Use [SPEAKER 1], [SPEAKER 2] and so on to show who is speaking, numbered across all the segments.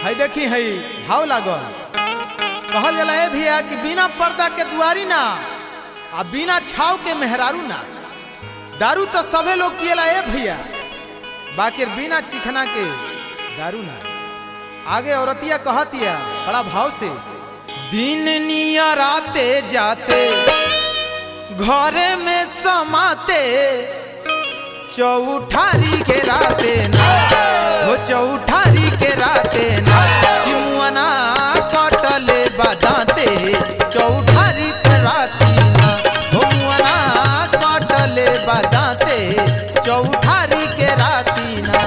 [SPEAKER 1] है देखी है भाव लागल कहल जाला ए भैया कि बिना पर्दा के दुआरी ना आ बिना छाव के मेहरारू ना दारू तो सबे लोग पियला ए भैया बाकी बिना चिखना के दारू ना आगे औरतिया कहतिया बड़ा भाव से दिन नियराते जाते घरे में समाते चौठारी के राते ना हो चौठारी के राते ना कि मुअना कटले बजाते चौठारी के राती ना हो मुअना कटले बजाते चौठारी के राती ना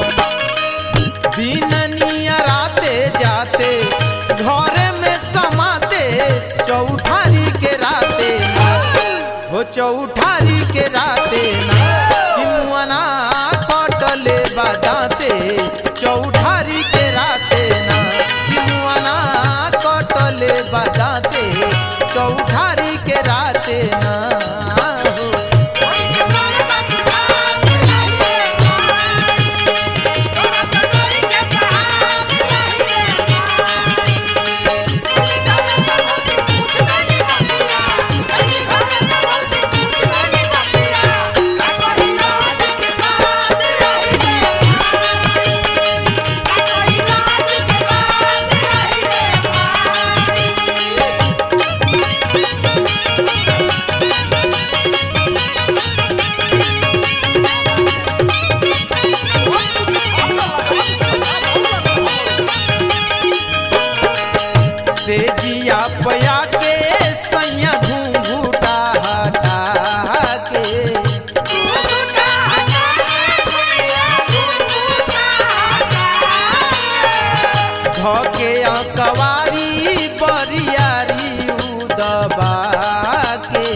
[SPEAKER 1] दिन नियराते जाते घरे में समाते चौठारी के राते ना हो चौठारी के राते ना कि मुअना कटले बजाते चौठारी के राते ना कि मुअना कटले बजाते चौठारी के राते ना हो से जिया पया के सैया घूंघूटा हटा के धके कवारी बरियारी उदबा के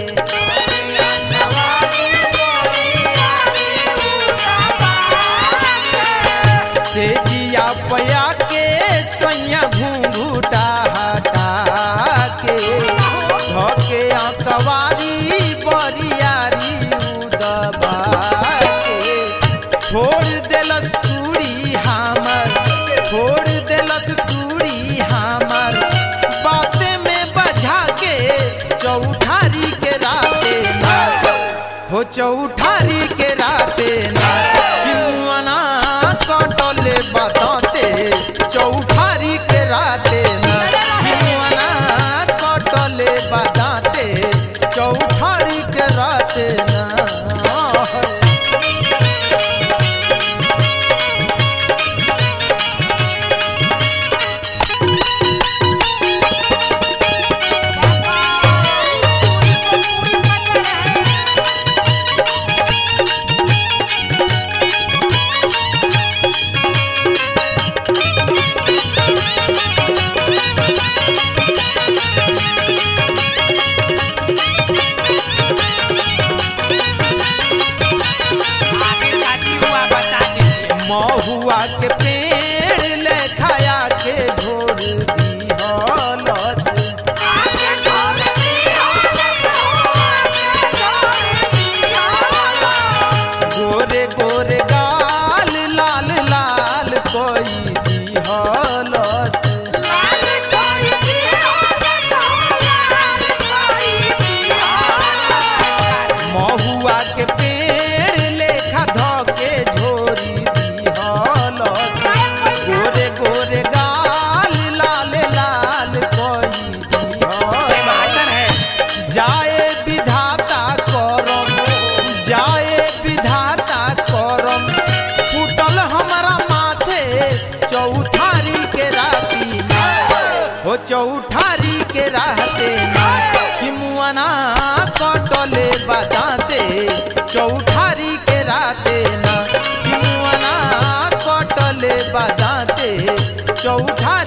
[SPEAKER 1] से जिया पया के सैया घूंघूटा हटा के धके कवारी बरियारी उदबा के छोड़ देलस चूड़ी हमर छोड़ देलस चूड़ी हमर बाते में बजा के चौठारी के राते ना हो चौठारी के राते ना कि मुअना कटले बदते चौठारी के राते ना कि मुअना कटले बदते चौठारी के राते ना
[SPEAKER 2] आगे शादी हुआ बता दीजिए
[SPEAKER 1] महुआ के पेड़ ले खाया के झोर दी हलस गोरे गोरे गाल लाल लाल कोई दी हलस महुआ के पेड़ लेखा धके झोरी दी हलस गोरे गोरे गाल लाल लाल कोई दी हलस
[SPEAKER 2] टमाटर है
[SPEAKER 1] जाए विधाता करम जाए विधाता करम फूटल हमारा माथे चौठारी के राती ना हो चौठारी के रहते ना कि मुअना कटले बजाते चौठारी के राते ना कि मुअना कटले बजाते चौठारी